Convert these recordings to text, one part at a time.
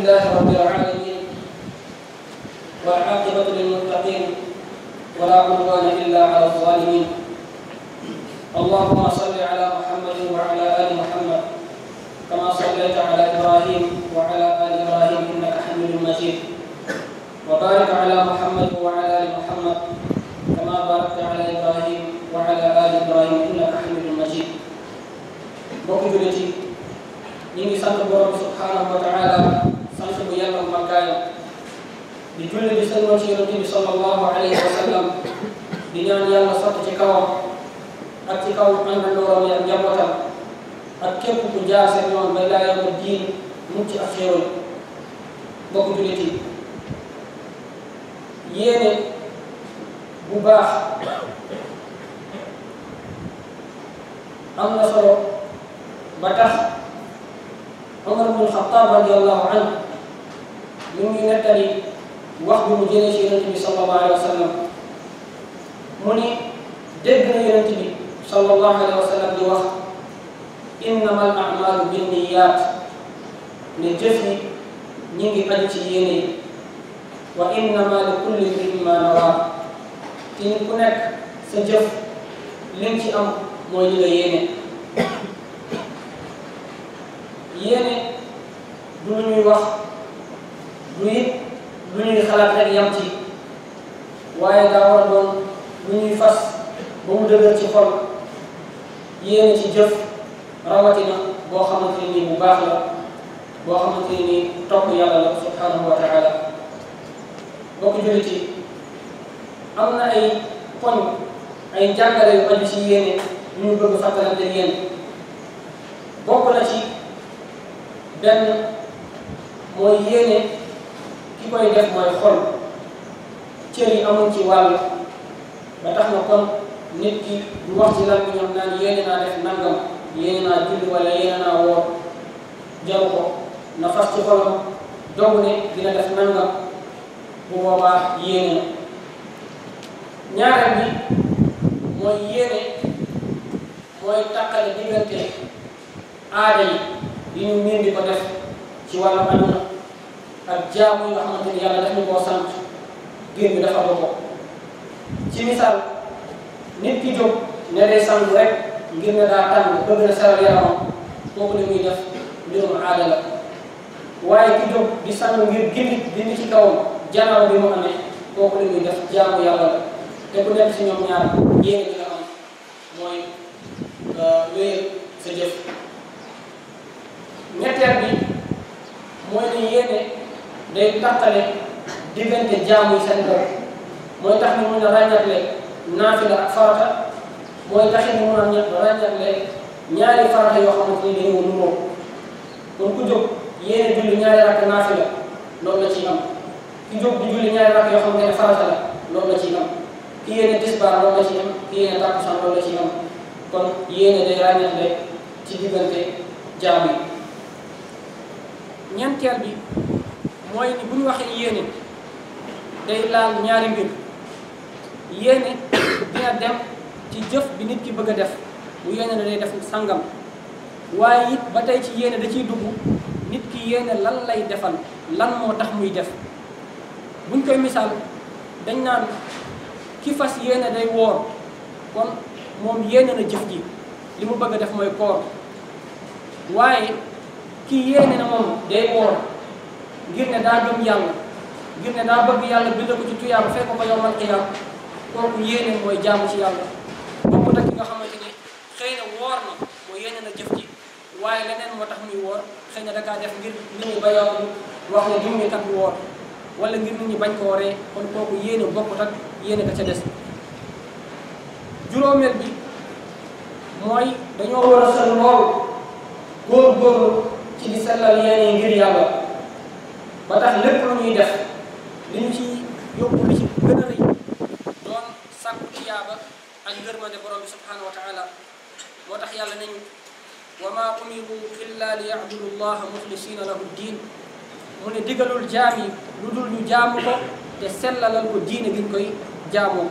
لله رب العالمين والعاقبة للمتقين ولا عدوان إلا على الظالمين اللهم صل على محمد وعلى آل محمد كما صليت على إبراهيم وعلى آل إبراهيم إنك حميد مجيد وبارك على محمد وعلى آل محمد كما باركت على إبراهيم وعلى آل إبراهيم إنك حميد مجيد mbokk jullit yi ñu ngi sant borom bi subhanahu wa taala sant bu yàlla màggaayam di julli di sëlmal ci yonente bi sallallahu alayhi wa sallam di ñaan yàlla sotti ci kawam ak ci kaw àndandooram ak njabootam ak képp ku jaar seen yoon ba laa yawma diin mucc ak xéewal mbokk jullit yi yéene bu baax am na solo ba tax Omar bun Xattaab radiallahu anhu mu ngi nettali wax bi mu jëlee ci yonent bi sallallahu alayhi wa sallam mu ni dégg na yonent bi sallallahu alayhi wa sallam di wax innama al amalu binniyat ne jëf yi ñi ngi aju ci yéene yi wa innama li kulli imri'in ma nawa te nit ku nekk sa jëf li ci am mooy li nga yéene yéene du lu ñuy wax du it lu ñuy xalaat rek yam ci waaye daa war a doon lu ñuy fas ba mu dëgër ci xol yéene ci jëf rawatina boo xamante ne nii bu baax la boo xamante ne nii topp yàlla la subhanahu wa taala bokk jullit yi am na ay poñ ay jàngale yu aju ci yéene ñu ñu bëgg fàttalante yéen bokk na ci benn mooy yéene ki koy def mooy xol cër yi amuñ ci wàll ba tax na kon nit ki du wax ci lan bi ñoom naan yéene naa def nangam yéene naa julli wala yéene naa woor jaru ko na fas ci xolam dogu ne dina def nangam bu boobaa yéene na ñaareel bi mooy yéene mooy tàqale diggante aada yi yi ñu miin di ko def ci wàllu àdduna ak jaamu yi nga xamante ni yàlla daf ñu koo sant ngir ñu defal ko ci misaal nit ki jóg ne day sangu rek ngir ne daa tàng bëgg na saral yaramam kooku li muy def mbirum aada la waaye ki jóg di sangu ngir gindi dindi ci kawam janaaw bi mu amee kooku li muy def jaamu yàlla la te ku nekk si ñoom ñaar yéene bi nga am mooy wéyal sa jëf ñetteel bi mooy ne yéene day tàqale diggante jaamu yi seen bopp mooy tax ñu mun a ràññatle naafila ak farata mooy tax ñu mun a ràññatle ñaari farata yoo xamante ni dañoo nuroo kon ku jóg yéene julli ñaari rakk naafila loolu la ciy am ki jóg di julli ñaari rakk yoo xamante ne farata la loolu la ciy am ki yéene tisbaar loolu la ciy am ki yéene takkusaan loolu la ciy am kon yéene day ràññatle ci diggante jaamu yi ñeenteel bi mooy ni bu ñu waxee yéene day laal ñaari mbir yéene dina dem ci jëf bi nit ki bëgg a def bu yéene na day def sangam waaye it ba tey ci yéene da ciy dugg nit ki yéene lan lay defal lan moo tax muy def buñ koy misaal dañ naan ki fas yéene day woor kon moom yéene na jëf ji li mu bëgg a def mooy koor waaye ki yéene na moom day woor ngir ne daa gëm yàlla ngir ne daa bëgg yàlla bind ko ci tuyaaba fekk ko yowmal qiyaam kooku yéene mooy jaamu ci yàlla bokkut ak ki nga xamante ni xëy na woor na mooy yéene na jëf ji waaye leneen moo tax muy woor xëy na da kaa def ngir nit ñi ba yow wax ne diw mi kat bu woor wala ngir nit ñi bañ koo ree kon kooku yéene bokkut ak yéene ka ca des juróomeel bi mooy dañoo war a sën lool góor-góorlu ci di sellal yéene yi ngir yàlla ba tax lépp lu ñuy def li ñu ci yóbbu li ci gën a rëy doon sàkku tiyaaba ak ngërmande borom bi subhanahu wa taala moo tax yàlla nañu wa ma umiru illa li yabudu llaha muxlisina lahu diin mu ne digalul jaam yi lu dul ñu jaamu ko te sellalal ko diine gi ñu koy jaamoo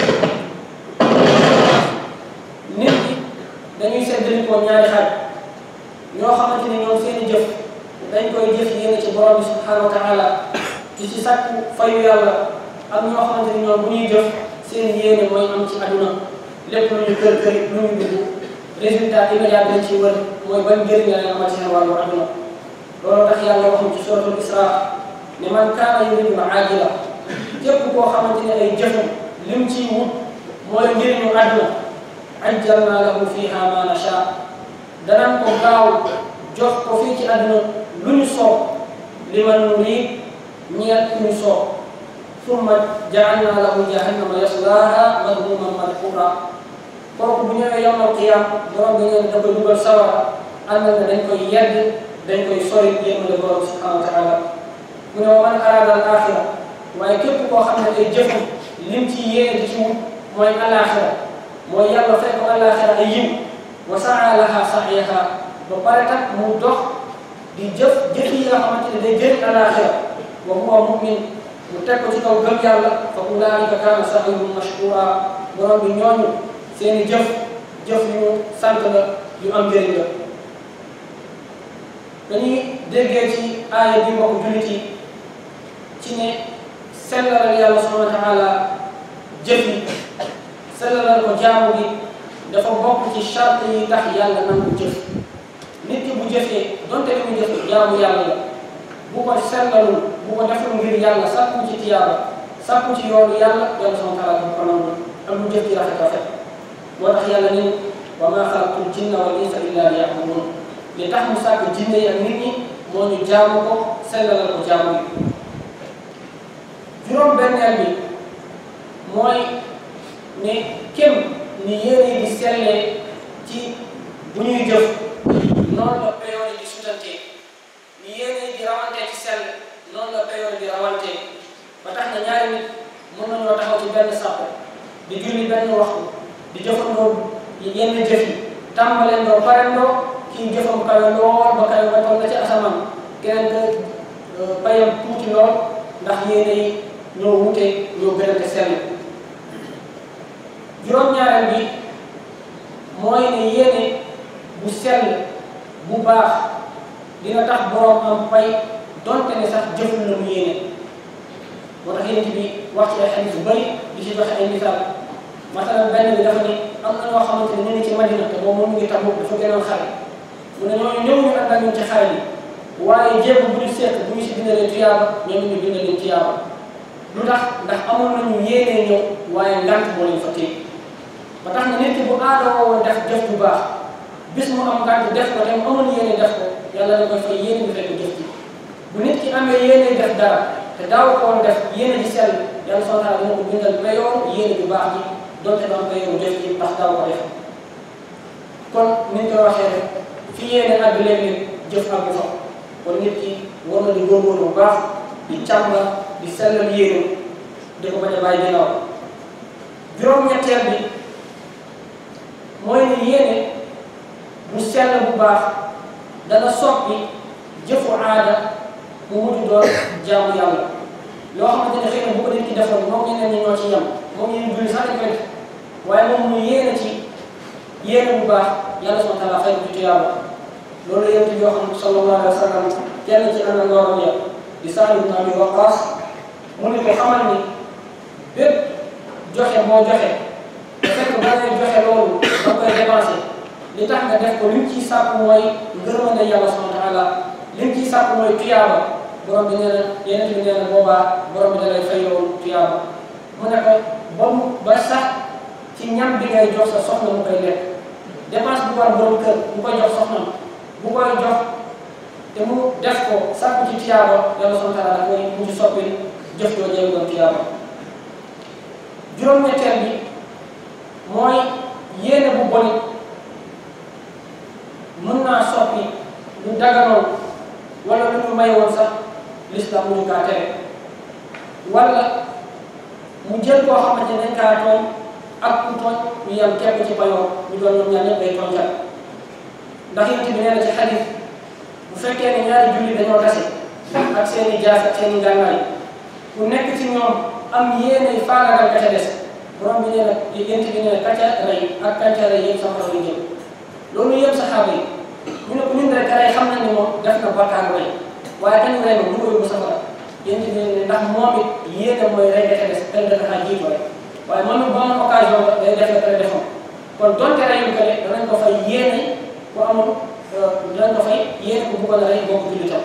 nit ñi dañuy seddali ko ñaari xaaj ñoo xamante ni ñoom seeni jëf dañ koy jëf yéene ci borom bi subhanahu wa taala di ci sàkku fayu yàlla ak ñoo xamante ni ñoom bu ñuy jëf seen yéene mooy am ci aduna lépp lu ñu kër kër lu ñu dugg résultat immédiat bi lañ ciy wër mooy ban njëriñ la leen amal seen wàllu aduna loolu tax yàlla wax ci suratul isra ne man kaana yuridu ajila képp koo xamante ne ay jëfam lim ciy wut mooy njëriñu aduna ajjalna lahu fiha ma nasha danañ ko gaaw jox ko fii ci aduna lu ñu soob liman nurid ñeel ku ñu soob summa jaalna lahu jahannama yaslaha madmuman madhura kooku bu ñëwee yawmal qiyam borom bi ngeen da koy dugal sawara ànd na dañ koy yedd dañ koy sori yémale borom subhanahu wa taala mu ne wa man arada al axira waaye képp koo xam ne ay jëfam lim ci yéene di ci wut mooy alaxira mooy yàlla fekk ko alaxira ay yiw wa saa laha sa'yaha ba pare tak mu dox di jëf jëf yi nga xamante ne day jëriñ alaxira wa huwa mumin mu teg ko ci kaw gëm yàlla fa ulaika kaana sa'yuhum mashkura borom bi ñooñu seeni jëf jëf yu sant la yu am njëriñ la dañuy déggee ci aaya bi mbokk jullit yi ci ne sellalal yàlla subhanahu wa taala jëf yi sellalal ko jaamu gi dafa bokk ci charte yi tax yàlla nangu jëf nit ki bu jëfee donte li mu jëf jaamu yàlla la bu ko sellalul bu ko deful ngir yàlla sàkku ci tiyaaba sàkku ci yoonu yàlla yàlla subhanahu wa taala dafa ko nangu am lu jëf ci rafet rafet moo tax yàlla ni wa maa xalaqtul jinna wal insa illa liya'budun li tax mu sàkk jinne yi ak nit ñi moo ñu jaamu ko sellalal ko jaamu yi juróom benneel bi mooy ne kem ni yéene di sellee ci bu ñuy jëf noonu la peyoon di sutante ni yéene di rawante ci sell noonu la peyoon di rawante ba tax na ñaari nit mën nañoo taxaw ci benn sàpp di julli benn waxtu di jëfandoo yenn jëf yi tàmbalendoo parendoo kii jëfam kawe lool ba kawe ba toll na ci asamaan keneen ka payam tuuti lool ndax yéene yi ñoo wute ñoo gënante sell juróom-ñaareel bi mooy ne yéene bu sell bu baax dina tax boroom am pay donte ne sax jëful la mu yéene moo tax yénent bi wax ci ay xadiis yu bëri di ci joxe ay misaal masalan benn bi dafa ni am na ñoo xamante ne ñu ngi ci Madina te moom moom mu ngi Tabuk dafa gënoon xare mu ne ñooñu ñëw ñu ànd ak ñun ci xare bi waaye jéego bu ñu seet bu ñu si bindalee tuyaaba ñoom ñu bind leen tuyaaba lu tax ndax amoon nañu yéenee ñëw waaye ngant moo leen fa téye ba tax na nit ki bu aadoo woon def jëf bu baax bis mu am ngant def ko te mu amoon yéene def ko yàlla da koy fay yéene bi fekk jëf ji bu nit ki amee yéene def dara te daaw ko woon def yéene ji sell yàlla soo taala dina ko bindal payoor yéene bu baax ji donte du am payooru jëf ji ndax daaw ko def kon ni ñu koy waxee rek fi yéene àgg léeg-léeg jëf àggu fa kon nit ki war na di góorgóorlu bu baax di càmbar di sellal yéene di ko bañ a bàyyi ginnaaw juróom-ñetteel bi mooy ni yéene bu sell bu baax dana soppi jëfu aada mu mujj doon jaamu yàlla loo xamante ne xëy na bu ko nit ki defoon moom ñeneen ñi ñoo ci yem moom ñu julli sax dañ koy def waaye moom mu yéene ci yéene bu baax yàlla subhanahu wa taala fay ko ci tuyaaba loolu yéen yoo xam sallallahu alayhi wa sallam kenn ci ànd ngooram ya di Saad ibn Abi Waqaas mu ne ko xamal ni bépp joxe boo joxe te fekk ba ngay joxe loolu ba koy dépensé li tax nga def ko li mu ciy sàkk mooy ngërmande yàlla subhanahu wa taala li mu ciy sàkk mooy tuyaaba borom bi nee na yeneen bi nee na boobaa borom bi da lay fay loolu tuyaaba mu ne ko ba mu ba sax ci ñam bi ngay jox sa soxna mu koy lekk dépense bu war borom kër bu koy jox soxna bu koy jox te mu def ko sàkku ci tuyaaba yàlla subhanahu wa taala da koy mujj soppi jëf joo jéem doon tuyaaba juróom-ñetteel bi mooy yéene bu bon mën naa soppi lu daganoon wala lu ñu may woon sax l'islam mu ñu kaa tere wala mu jël koo xamante ne dañ kaa tooñ ak ku tooñ ñu yem képp ci payoor ñu doon ñoom ñaar ñëpp ay tooñkat ndax yonent bi nee na ci xadis bu fekkee ne ñaari julli dañoo tase ak seen i jaas ak seen i ngànnaay ku nekk ci ñoom am yéene faagaagal ka ca des borom bi nee na yonent bi nee na ka ca rey ak ka ca rey yëpp safara la jëm loolu yëpp saxaaba yi ñu ne ko ñun rek rey xam nañ ne moom def na bakkaar rey waaye kañu rey moom du ko yóbbu safara yéen ci ne ndax moom it yéene mooy rey defe des tel dafa xaa jiitu rek waaye moom it boo amoon occasion ba day def la kale defoon kon donte reyul ko de danañ ko fay yéene ku amoon danañ ko fay yéene ku bëggoon a rey boo ko jullitam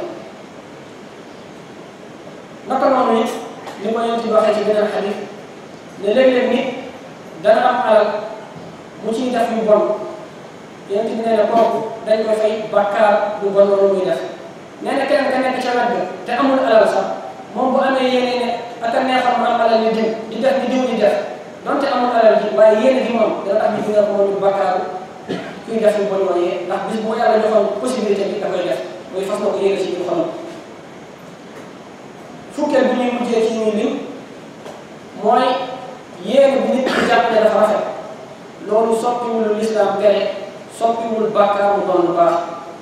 naka noonu it li ma yonent bi waxee ci beneen xadis ne léeg-léeg nit dana am alal mu ciy def yu bon yonent bi nee na kooku dañ koy fay bakkaar bu bon loolu muy def nee na keneen ka nekk ca wet ga te amul alal sax moom bu amee yéene ne ak a neexoon mu am alal ni diw di def ni diw di def donte amul alal ji waaye yéene gi moom dana tax ñu dina ko moom bakkaaru kuy def yu bon yooyee ndax bis bu yàlla joxoon possibilité bi da koy def muy fas na ko yéene ci biir xolam fukkeel bi ñuy mujjee ci ñuy lim mooy yéene bi nit ki jàpp ne dafa rafet loolu soppiwul lu lislaam tere soppiwul bàkkaar mu doon lu baax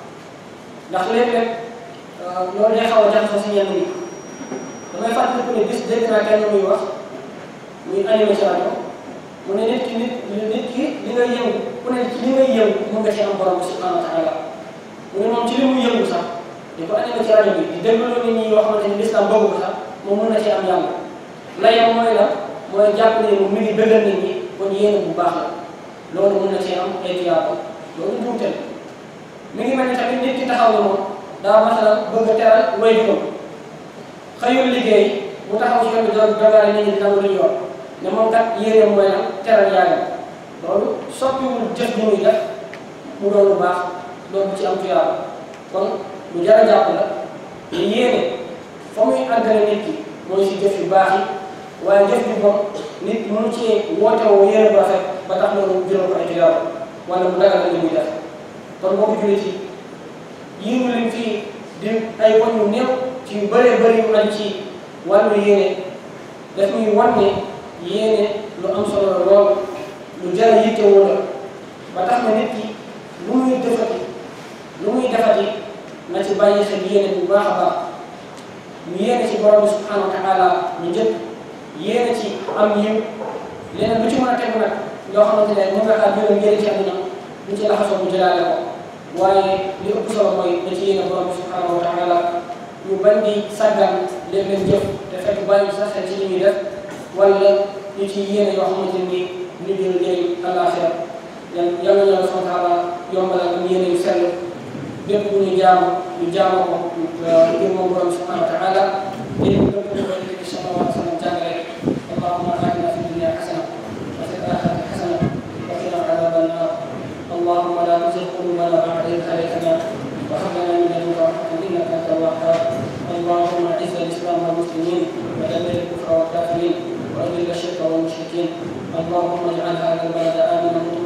ndax léeg-léeg loolu day xaw a jaxasoo si ñenn ñi damay fàttaliku ne bis dégg naa kenn muy wax muy animé ci rajo mu ne nit ki nit nit ki li ngay yëngu ku ne ci li ngay yëngu mun nga ci am borom bi subhanahu wa taala mu ne moom ci li muy yëngu sax di ko animé ci rajo bi di déglu nit ñi yoo xamante ni lislaam bëggu ko sax moom mun na ci am yàlla layam mooy la mooy jàpp ne moom mi ngi bëggal nit ñi kon yéene bu baax la loolu mun na ci am ay tiyaaba loolu njuumte la mi ngi mel ni tamit nit ki taxaw ne moom daa masalan bëgg a teral way juróom xëyul liggéey mu taxaw ci yoon bi doon dogaale nit ñi dina lu yor ne moom kat yéene mooy la teral yaayam loolu soppiwul jëf bu muy def mu doon lu baax loolu ci am tiyaaba kon lu jar a jàpp la te yéene fa muy àggale nit ki mooy si jëf yu baax yi waaye jëf yu bon nit mënu cee woote woo yéene bu rafet ba tax loolu jural ko ay tiyaaba wala mu dagal li muy def kon boo ko jullit yi yii ñu lim fii di ay bon yu néew ci yu bëree bëri yu aju ci wàllu yéene daf ñuy wan ne yéene lu am solo la lool lu jar a yittewoo la ba tax na nit ki lu muy defati lu muy defati na ci bàyyi xel yéene bu baax a baax ñu yéene ci borom bi subhanahu wa taala ñu njëkk yéene ci am yiw leneen lu ci mën a tegu nag yoo xamante ne mën nga xaar juróom njëriñ ci àdduna ñu ci laxasoo bu jëlaale ko waaye li ëpp solo mooy da ci yéene borom bi subhanahu wa taala ñu bañ di sàggan léeg-léeg jëf te fekk bàyyi sax xel ci li ñuy def wala ñu ci yéene yoo xamante ni ñu jël njëriñ àllaaxira yan yàlla yàlla subhanahu wa taala yombalal ñu yéene yu sell bépp bu ñu jaamu ñu jaamu ko ngir moom borom subhanahu wa taala léegi lépp lu koy dégg sallallahu alayhi wa sallam jàngale allahumma atina fi dunya hasana wa fil akhirati hasana wa qina adhaban nar اللهم لا تزغ قلوبنا بعد إذ هديتنا وهب لنا من لدنك رحمة إنك أنت الوهاب اللهم أعز الإسلام والمسلمين ودمر الكفر والكافرين وأذل الشرك والمشركين اللهم اجعل هذا البلد آمنا